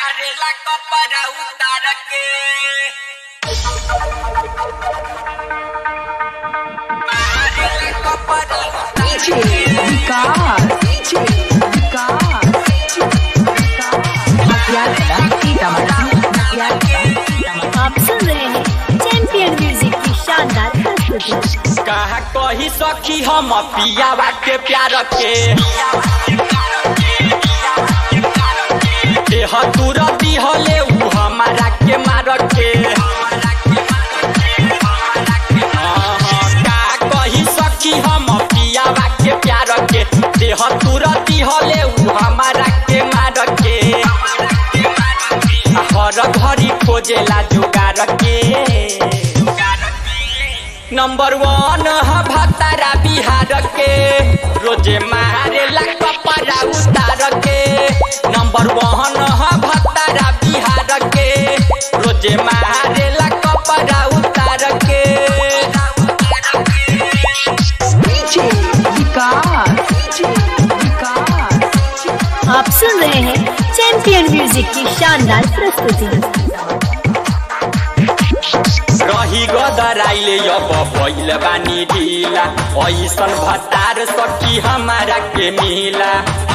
मारेला कपड़ा उतार के मारेला कपड़ा उतार DJ Vicar, DJ Vicar, Matiara, Sitamarhi, Matiara, Sitamarhi. आप सुन रहे हैं चैंपियन म्यूजिक की शानदार प्रस्तुति कहा कही सखी हम पियावा के प्यार के देह तुरती हले उ हमारा के मार के हाँ, हाँ, का कही सखी हम पियावा के प्यार के देह तुरती हले उ हमारा के मार के हर घड़ी खोजेला जुगार के नंबर वन ह भतारा बिहार के रोजे मारेला कपड़ा उतार के नंबर वन ह भतारा बिहार के रोजे मारेला कपड़ा उतार के DJ Vicar, DJ Vicar, आप सुन रहे हैं चैंपियन म्यूजिक की शानदार प्रस्तुति रही गदराइले अब भइल बानी ढिला ऐसन भतार सखी हमारा के मिला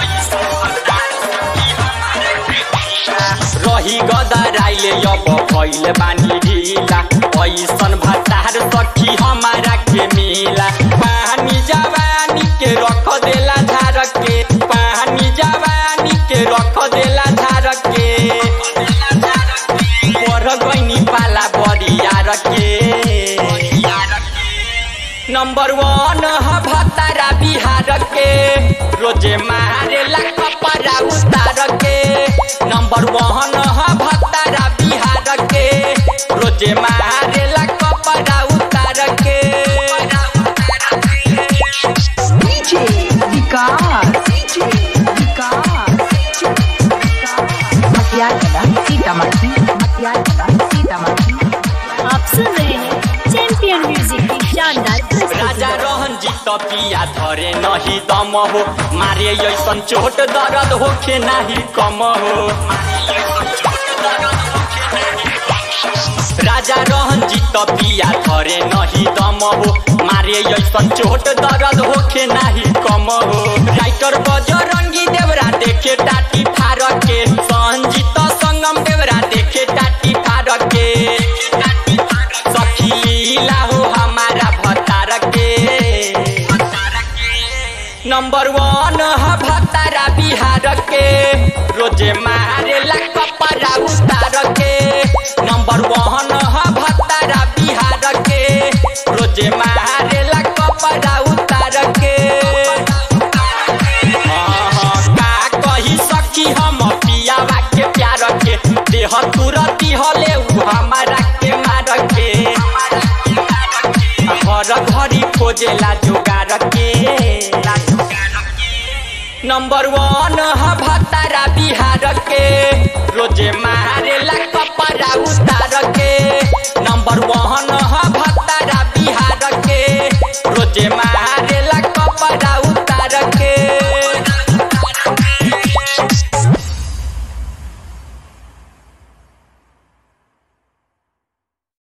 रही गदराइले अब भइल बानी ढिला ऐसन भतार सखी हमारा के मिला पानी जवानी के रख देला धार के पानी जवानी के रख देला धार के पर गइनी पाला बरियार के नंबर वन ह भतारा बिहार के रोजे मारेला कपड़ा उतार के नंबर वन ह भतारा बिहार के रोजे मारेला कपड़ा उतार के DJ Vicar, DJ Vicar, Matiara, Sitamarhi, Matiara, Sitamarhi. आप सुन रहे हैं चैंपियन म्यूजिक की शानदार राजा प्रस्तुति रहन जीत पिया धरे नहीं दम हो मारे ऐसन चोट दर्द होखे नाही कम हो राजा रहन जीत पिया धरे नहीं दम हो मारे ऐसन चोट दर्द होखे नाही कम हो राइटर बजरंगी देवरा देखे टाटी फार के संजीत संगम देवरा देखे टाटी फार के सखी लीला हो हमारा भतार के नंबर वन ह भतारा बिहार के रोजे मारेला कपड़ा उतार के नंबर वन ह भतारा बिहार के रोजे मारेला कपड़ा उतार के हाँ, हाँ, का कही सखी हम पियावा के प्यार के देह तुरती हले उ हमारा के मार के हर घड़ी खोजेला जुगार के नंबर वन ह भतारा बिहार के रोजे मारेला कपड़ा उतार के नंबर वन ह भतारा